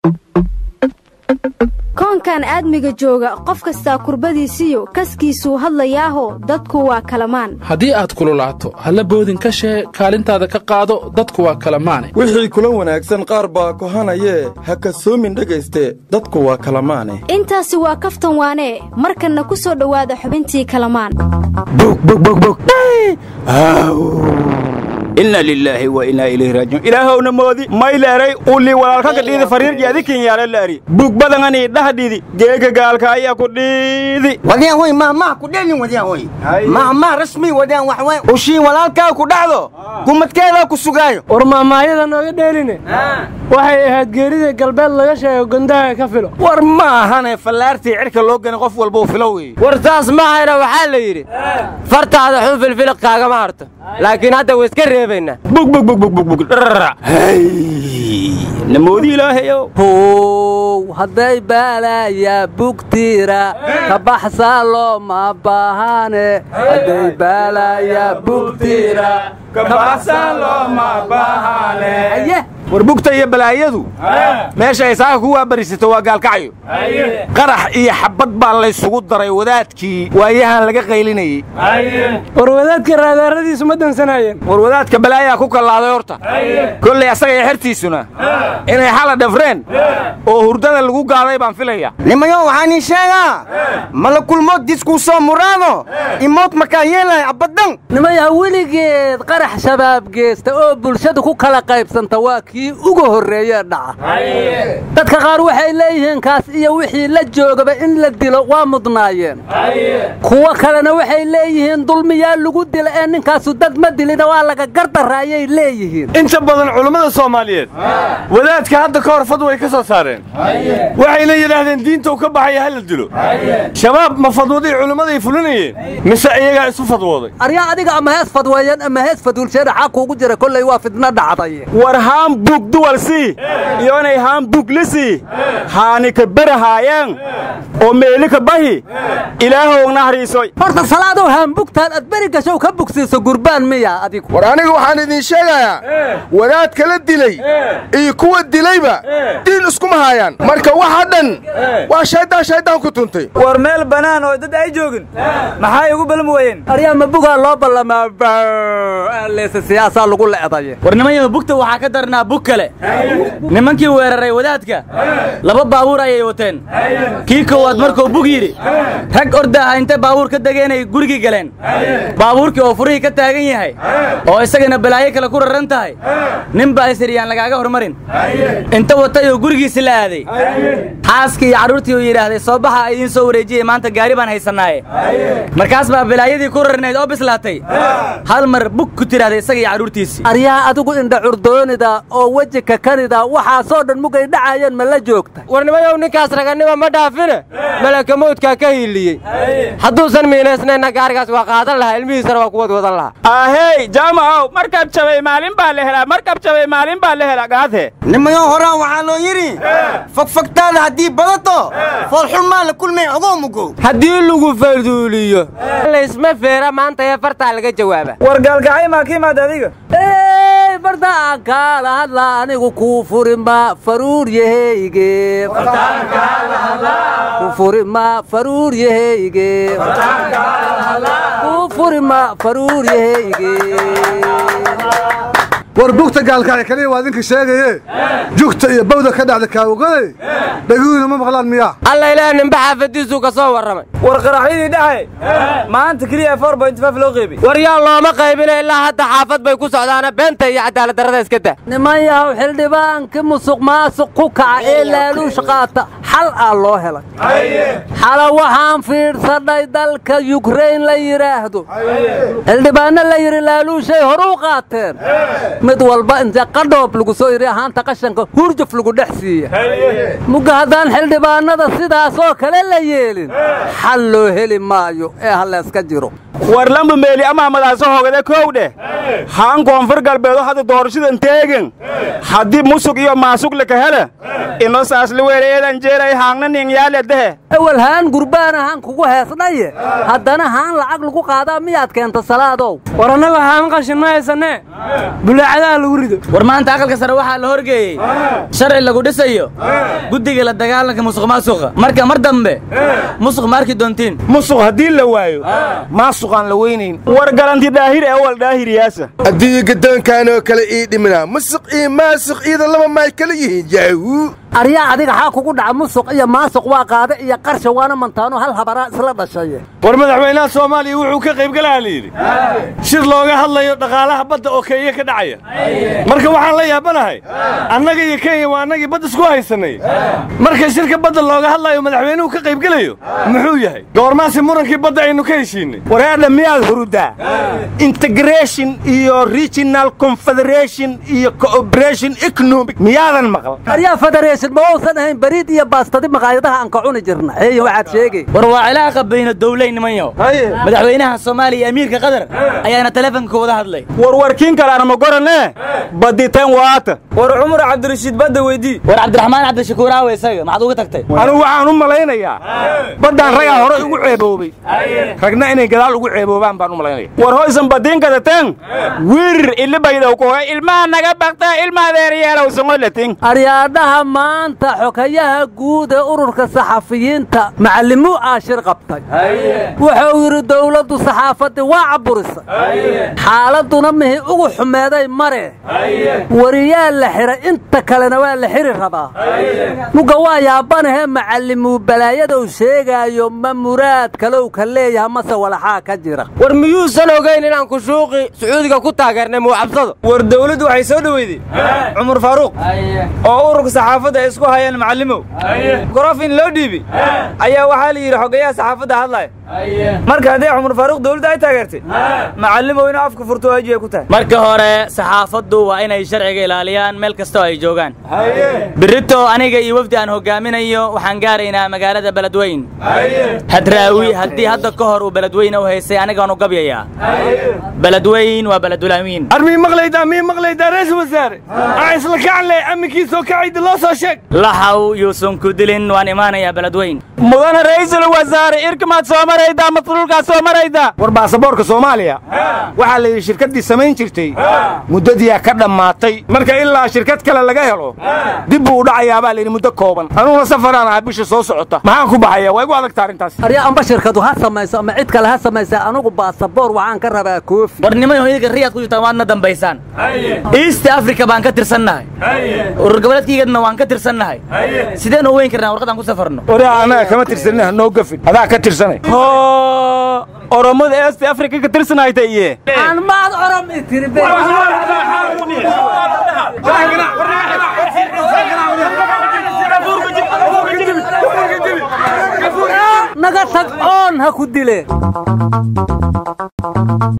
koonkan aadmiga jooga qof kastaa kurbadiisiyo kaskiisuu hadlayaaho dadku waa kalamaan haddii aad kululaato halla boodin ka shee kaalintaada ka qaado dadku waa kalamaane wixii kula wanaagsan qaar baa kohanayee ha kasoomin dhegayste dadku waa kalamaane intaasi waa kaftan waanee markanna ku soo dhowaada xubintii kalamaan inna lilaahi wa innaa ilayhi raajiun ilaahowna moodi mayleeray ulii walaalkaka dhiidi fariirji adikin yaala laari bug badanganii dhahdhidi geega gaalka ayaa ku dhiidi wadaan hoy mahmah ku dhelin wadaan hoy mahmah rasmi wadaan wax weyn ushii walaalkaa ku dhacdo gumadkeedaa ku sugaayo war mahmahyada nooga dheeline waxay ahayd geerida galbeed laga sheego gondaha ka filo war ma ahane fallaartii cirka loo gani qof walbuu filo wey war taas mahayna waxaa la yidhi fartaada xun filfiliq kaagama harto laakiin hadda way iska reebaynaa namoodi ilaahayow how hadday baalaya bugtiira ka baxsaa looma baahane hadday baalaya bugtiira war bugta iyo balaayadu meesha ay saaka ku waabarisato waa gaalkacyo qarax iyo xabbad baa laysugu daray wadaadkii waayahan laga qaylinayey war wadaadka raadaaradiisu ma dansanaayeen war wadaadka balaayaa ku kallaaday horta kollay asaga iyo xertiisuna inay xala dhafreen oo hurdada lagu gaaday baan filaya nimayo waxaan ii sheegaa mala kulmo diskuu soo muraado imood markaa yeelaya abadan nimaya weligeed qarax shabaab geesta oo bulshadu ku kala qaybsanta waa kii ugu horreeyee dhaca dadka qaar waxay leeyihiin kaas iyo wixii la joogaba in la dilo waa mudnaayeen kuwo kalena waxay leeyihiin dulmiyaa lagu dila ee ninkaasu dad ma dilina waa laga gardarra ayay leeyihiin inta badan culummada soomaaliyeed wadaadka hadda ka hor fadway ka soo saareen waxayna yidhaahdeen diinta u ka baxaya ha la dilo shabaab ma fadwaday culimmaday fulinayeen mise iyagaa isu fadwooday aryaa adiga ama hees fadweeyeen ama hees fadulsheena xaa kuugu jira kollay waa fidna dhacday war haambug duwalsii iyo inay haambug lisii haani ka berahaayeen oo meeli ka bahi ilaahow nahriisoy horta salaadow haambugtaan ad beri gashow ka bugsiiso gurbaan miya adigu war aniga waxaan idiin sheegayaa wadaadka la dilay iyo kuwa dilayba diin iskuma haayaan marka waxa dhan waa shayddaan shayddaan ku tuntay war meel bannaan oo dad ay joogin maxay ugu balmi weyeen aryaa ma bugaa loo ballamaa leese siyaasaa lagu leedaye war nimanyaha bugta waxaa ka darnaa bug kale nimankii weeraray wadaadka laba baabuur ayay wateen kii koowaad markuu bug yidhi rag ordaaha intay baabuur ka degeenay gurigii galeen baabuurkii oo furihii ka taagan yahay oo isagana balaayo kale ku raran tahay nin baa isiriyaan lagaaga hormarin inta watay oo gurigiisi la aaday xaaskii iyo carruurtii uu yidhaahday soo baxa idiin soo wareejiyey maanta gaari baan haysannaaye markaas baa balaayadii ku rarnayd oo bislaatay hal mar bug ku tidhahday isaga iyo carruurtiisii aryaa adigu indha curdoonida oo weji kakanida waxaasoo dhan mugay dhacayeen ma la joogta warnimayow ninkaas raganima ma dhaafine malaka mawdkaa ka hiiliyey hadduusan miinaysnayna gaarigaas waa qaadan lahaa ilmihiisana waa kuwad wadan lahaa ahey jaamacow markab jabay maalin baa la helaa markab jabay maalin baa la helaa gaadhe nimayo horaan waxaa loo yidhi fogfogtaada haddii badato foolxun maa la kulmay ogoo mugow haddii lagu farduuliyo laysma feera maanta ee fartaa laga jawaaba war gaalgacay maa ka imaad adiga ey barda aan kaala hadla anigu kuu furima faruur yaheyge ku furima faruur yaheyge ku furima faruur yaheyge war bugta gaalkacay kaliya waa idinka sheegaye jugta iyo bawda ka dhacda kaawogade dhaguhina ma maqlaan miyaa alla ilaah nimba xaafadiisuu ka soo warramay war qaraxyadii dhaxay maanta keliya four point five loo qeybay war yaa looma qaybina ilaa hadda xaafad bay ku socdaana beenta iyo cadaalad darrada iska dah niman yahow xildhibaankii musuq maasuq ku kaca ee laaluush qaata xal aa loo helay xala waxaan fiidhsadhay dalka yukrain la yidhaahdo xildhibaanno la yidhi laaluushay horuu qaateen mid walba inta qadhoob lagu soo yidhi ahaanta qashanka hurjuf lagu dhex siiya mugga haddaan xildhibaannada sidaasoo kale la yeelin xal loo heli maayo ee ha layska jiro war lamba meeli amaamadaaso hogade kow dheh haan koonfur galbeedo hadda doorashadan teegen haddii musug iyo maasug laka hela ino saasli weeleedan jeera yeelay haangna nin yaaledehe ewel haan gurbaan ahaan kugu heesnaye haddana haan lacag lagu qaadaa miyaad keenta salaadow war annaga haan qashin ma haysanee bulaacadaha lagu rido war maanta aqalka sare waxaa la horgeeyey sharci lagu dhisayo guddiga la dagaalanka musuq maasuqa marka mar dambe musuq ma arki doontiin musuq haddii la waayo maasuqaan la weynayn war galanti daahir ee wal daahiriyaasa haddii gaddoonkan oo kale ii dhiminaa musuq iyo maasuq iyada laba maay kala yihiin yaahu aryaa adiga xaa kugu dhaca musuq iyo maasuq waa qaade iyo qarsha waana mantaano hal habaraa isla dhashaye war madaxweynaha soomaaliya wuxuu ka qaybgalaha la yidhi shir looga hadlayo dhaqaalaha badda oo kenya ka dhacaya marka waxaan la yaabanahay annaga iyo kenya waa annagii badda isku haysanay marka shirka badda looga hadlayo madaxweynuhu ka qaybgelayo muxuu yahay goormaasi murankii badda aynu ka heshiinay wareedha miyaad hurudaa integration iyo regional confederation iyo cooperation economic miyaadan maqal aryaa federation ma uusan ahayn bariid iyo baastadi maqaayadaha aan ka cuni jirna eey waxaad sheegay war waa cilaaqa bayna dowlayn nimanyo madaxweynaha soomaaliya iyo amiirka qatar ayaana teleefonka wada hadlay warwarkiin kalaana ma goranee baditeen waata war cumar cabdirashiid badda weydii war cabdiraxmaan cabdishakuur aawe isaga maxaad uga tagtay anigu waxaan u malaynayaa baddaan ragaa hore ugu ceeboobay ragna inay gadaal ugu ceeboobaan baan u malaynaya war hoysan badiin kadateen wirir ilibaydow kuhoy ilmaha naga bakta ilma adeeryeelow songolatin aryaadhaha maanta xokayaha guud ee ururka saxafiyiinta macallimuu aashir qabtay wuxuu yidhi dowladdu saxaafaddii waa cabburisay xaaladduna mihi ugu xumeeday mare wariyaa la xidhay inta kalena waa la xidhi rabaa mugga waa yaabanahee macallimuu balaayadou sheegaayo ma muraad kalow ka leeyaha mase walaxaa ka jira war miyuusan ogayn inaan kushuuqi sacuudiga ku taageernay muwacabsado war dawladdu waxay soo dhoweyday cumar faaruuq oo ururka saxaafadda ay isku hayaan macallimow gorof in loo dhiibi ayaa waxaa la yidhi xogayaha saxaafadda hadlaya marka haddii cumar faaruuq dawladda ay taageertay macallimow inuu afka furto waajib ay ku tahay marka hore saxaafaddu waa inay sharciga ilaaliyaan meel kastoo ay joogaan birito aniga iyo wefdi aan hogaaminayo waxaan gaaraynaa magaalada beledweyn hadraawi haddii hadda ka hor uu beledweyne u haysay anigaanu gabyayaa beledweyn waa beledulamiin armii maqlaydaa mii maqlaydaa ra'iisul wasaare aan isla kacanle amminkiisoo kacayda loo soo sheeg laxaw yuusan ku dilin waan imaanayaa beledweyn mudana ra'iisul wasaare irkamaad soo maraydaa masluulkaad soo maraydaa war baasaboorka soomaaliya waxaa la yidhi shirkaddii samayn jirtay muddadiyaa ka dhammaatay marka ilaa shirkad kale laga helo dib buu u dhacayaa baa layidhi muddo kooban anuguna safaraan ahaa bisha soo socota maxaan ku baxaya waa igu adagta arrintaas aryaa amba shirkadu ha samayso ama cid kale ha samaysa anugu baasaboor waxaan ka rabaa koofi war niman idinka riyaad ku jirtaan waadna dambaysaan east africa baan ka tirsannahay urur goboleedkaygadna waan ka tirsannahay sideen u weyn karnaa warqadaan ku safarno oraa annaga kama tirsanina hanoo gafin adaa ka tirsanay oromada east africa ka tirsanayta iye aan maad orom i tiri naga tag oon ha ku dileen